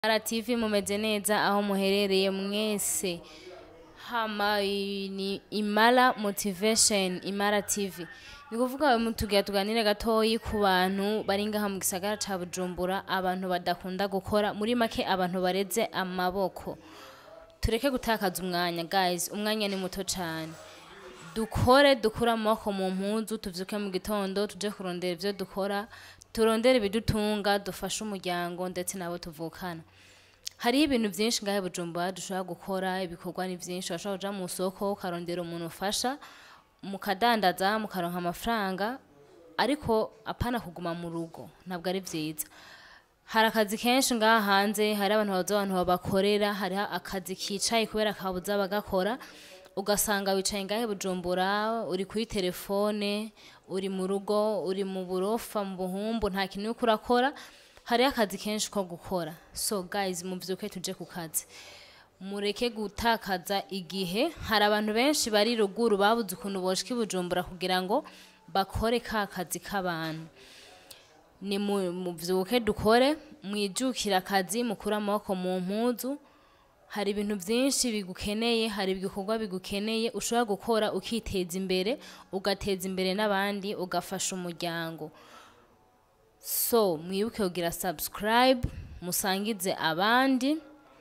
Imara TV mumeze neza aho muherereye mwese hama i- ni Imara Motivation Imara TV ni kuvuga tugira tuganire gatoyi ku bantu bari ngaha mu gisagara ca Bujumbura abantu badakunda gukora muri make abantu bareze amaboko tureke gutakaza umwanya guys umwanya ni muto cane dukore dukure amaboko mu mpuzu tuvyuke mu gitondo tuje kurondera ivyo dukora turondere ibidutunga dufashe umuryango ndetse n'abo tuvukana hariho ibintu vyinshi ngahe bujumbura dushobora gukora ibikorwa ni vyinshi urashobora kuja mu soko ukarondera umuntu ufasha mukadandaza mukaronka amafaranga ariko apana kuguma mu rugo ntabwo ari vyiza hari akazi kenshi ngaha hanze hari abantu babuze abantu babakorera hariho akazi kicaye kubera kabuze abagakora ugasanga wicaye ngahe bujumbura uri kuri telefone uri mu rugo uri mu burofa mu buhumbu nta kintu uriko urakora hariho akazi kenshi ko gukora so guys muvyuke tuje ku kazi mureke gutakaza igihe hari abantu benshi bari ruguru babuze ukuntu boshika i bujumbura kugira ngo bakore ka kazi k'abantu ni mu- muvyuke dukore mwijukire akazi mukure amaboko mu mpuzu hari ibintu vyinshi bigukeneye hari ibikorwa bigukeneye ushobora gukora ukiteza imbere ugateza imbere n'abandi ugafasha umuryango so mwibuke kugira subscribe musangize abandi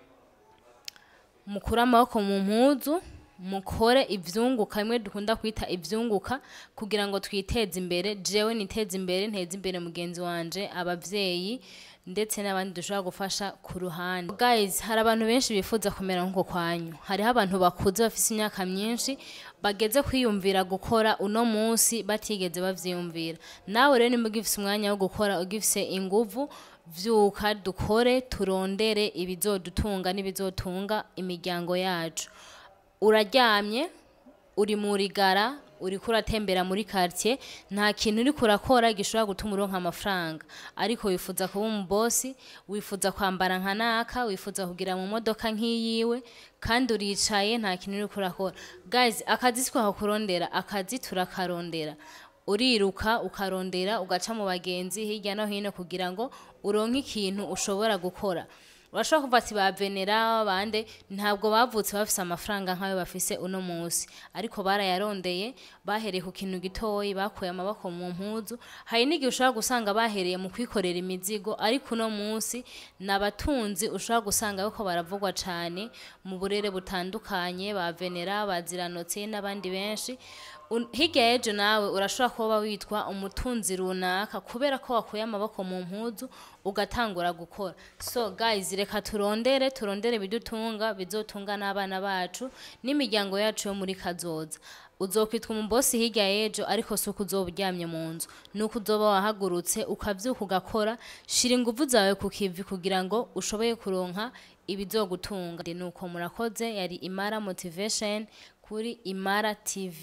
mukure amaboko mu mpuzu mukore ivyunguka bimwe dukunda kwita ivyunguka kugira ngo twiteze imbere jewe niteze imbere nteze imbere mugenzi wanje abavyeyi ndetse n'abandi dushobora gufasha ku ruhande guys hari abantu benshi bifuza kumera nk'uko kwanyu hariho abantu bakuze bafise imyaka myinshi bageze kwiyumvira gukora uno munsi batigeze bavyiyumvira nawe rero nimba ugifise umwanya wo gukora ugifise inguvu vyuka dukore turondere ibizodutunga n'ibizotunga imiryango yacu uraryamye uri mu rigara uriko uratembera muri quartier nta kintu uriko urakora gishobora gutuma uronka amafaranga ariko wifuza kuba umubosi wifuza kwambara nka naka wifuza kugira mu modoka nk'iyiwe kandi uricaye nta kintu uriko urakora guys akazi si kurondera akazi turakarondera uriruka ukarondera ugaca mu bagenzi hirya no hino kugira ngo uronke ikintu ushobora gukora urashobora kuva ati bavenera bande ntabwo bavutse bafise amafaranga nk'ayo bafise uno munsi ariko barayarondeye bahereye ku kintu gitoyi bakuye amaboko mu mpuzu hari n'igihe ushobora gusanga bahereye mu kwikorera imizigo ariko uno munsi ni abatunzi ushobora gusanga bariko baravugwa cane mu burere butandukanye ba venera baziranotse n'abandi benshi Un- hirya y'ejo nawe urashobora kuba witwa umutunzi runaka kubera ko wakuye amaboko mu mpuzu ugatangura gukora so guys reka turondere turondere ibidutunga bizotunga n'abana bacu n'imiryango yacu yo muri kazoza uzokwitwa umubosi hirya y'ejo ariko si uko uzoba uryamye mu nzu ni uko uzoba wahagurutse ukavyuka ugakora shira inguvu zawe ku kivi kugira ngo ushoboye kuronka ibizogutunga ni uko murakoze yari imara motivation kuri imara tv